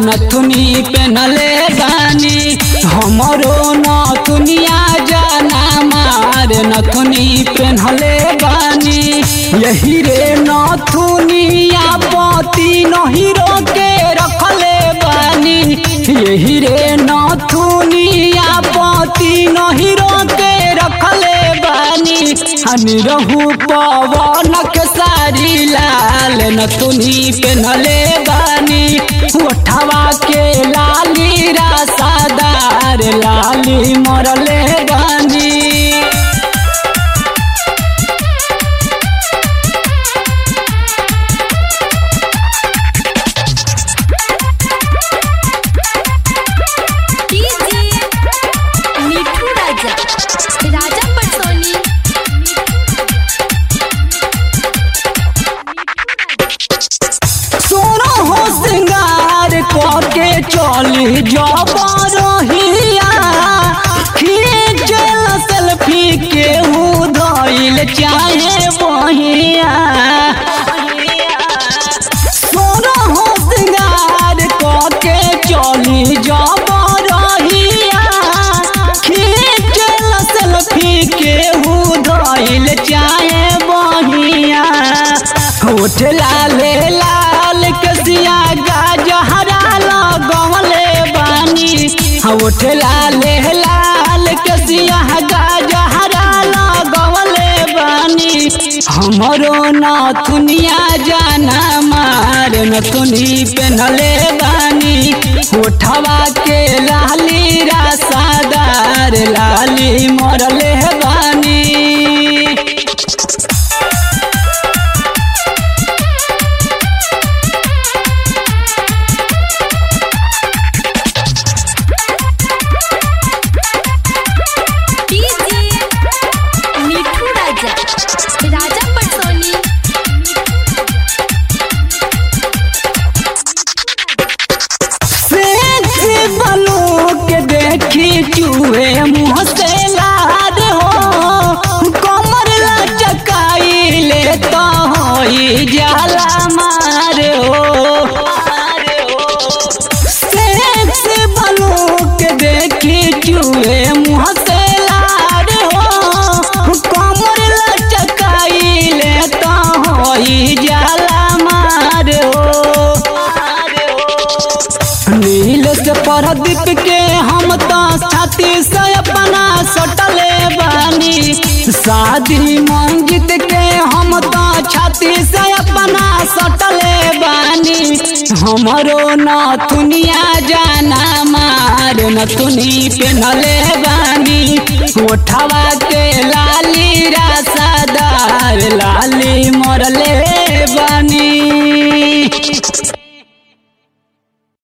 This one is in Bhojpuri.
नथुनी पेनले बानी हमरो नथुनिया जाना मार नथुनी पेनले बानी यही रे नथुनिया पति नहिरो के रखले बानी यही रे नथुनिया पति नहिरो के रखले बानी हनी रहू पवन के सारी लाल नथुनी पेनले बानी उठवा के लाली रासादार लाली मरले बानी डीजे मिठू राजा राजा पटसोनी सोनो हो श्रृंगार करके चली जबरहिया खींचल सेल्फी के धइल चाहे बहिया सोनो हो श्रृंगार करके चली जबरहिया खींचल सेल्फी के धइल चाहे बहिया होठ लाले लाल कसिया गाजहरा लगवले बानी होठ लाले लाल कसिया गाजहरा लगवले बानी हमरो नथुनिया जाना मार नथुनी पेनले बानी होठवा के लाली रासादार लाली मरले बानी डीजे मिठू राजा राजा पटसोनी सेक्सी बनू के देखी चूहे मुँह से लाद हो कमर लचकाई ले तो होई जाला मार हो सेक्सी बनू के देखी चूहे मुँह से लाद हो कमर लचकाई ले तो होई जाला मार हो नील से परदीप के हम तो छाती से अपना सटले बानी शादी मंजित के हम तो छाती से अपना सटले बानी हमरो नथुनिया जाना मार नथुनी पेनले बानी ओठ